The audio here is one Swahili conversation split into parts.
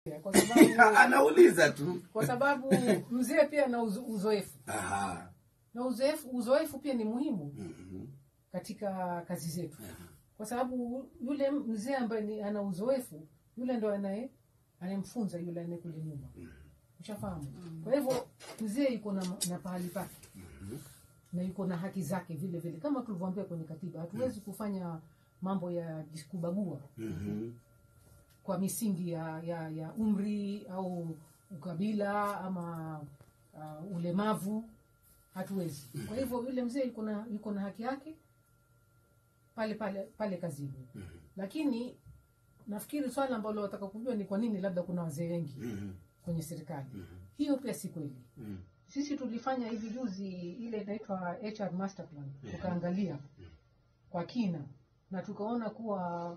kwa sababu anauliza tu kwa sababu mzee pia ana uzo- uzoefu Aha. na uzoefu uzoefu pia ni muhimu Mhm. katika kazi zetu kwa sababu yule mzee ambaye ni ana uzoefu yule ndo anaye anayemfunza yule anaye kule nyuma ushafahamu kwa hivyo mzee yuko na, na pahali pake na yuko na haki zake vile vile kama tulivyoambia kwenye katiba hatuwezi kufanya mambo ya kubagua Mhm. kwa misingi ya, ya, ya umri au ukabila ama uh, ulemavu hatuwezi kwa hivyo yule mzee yuko na yuko na haki yake pale pale pale kazini lakini nafikiri swala ambalo wataka kujua ni kwa nini labda kuna wazee wengi Mhm. kwenye serikali hiyo pia si kweli Mhm. sisi tulifanya hivi juzi ile inaitwa HR master plan tukaangalia kwa kina na tukaona kuwa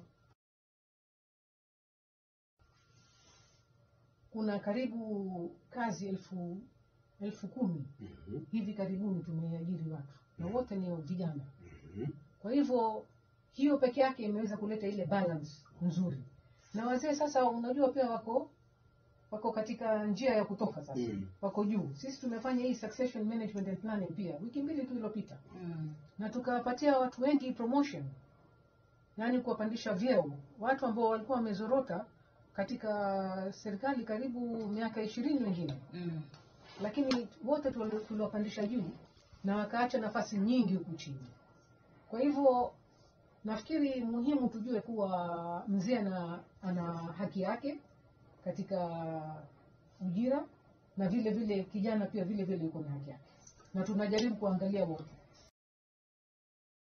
kuna karibu kazi elfu elfu kumi Mhm. hivi karibuni tumeajiri watu na wote ni vijana Mhm. kwa hivyo hiyo peke yake imeweza kuleta ile balance nzuri na wazee sasa unajua pia wako wako katika njia ya kutoka sasa Mm. wako juu sisi tumefanya hii succession management and planning pia wiki mbili tu iliyopita na tukawapatia watu wengi promotion yaani kuwapandisha vyeo watu ambao walikuwa wamezorota katika serikali karibu miaka ishirini wengine lakini wote tuli- tuliwapandisha juu na wakaacha nafasi nyingi huku chini kwa hivyo nafikiri muhimu tujue kuwa mzee ana, ana haki yake katika ujira na vile vile kijana pia vile vile yuko na haki yake na tunajaribu kuangalia wote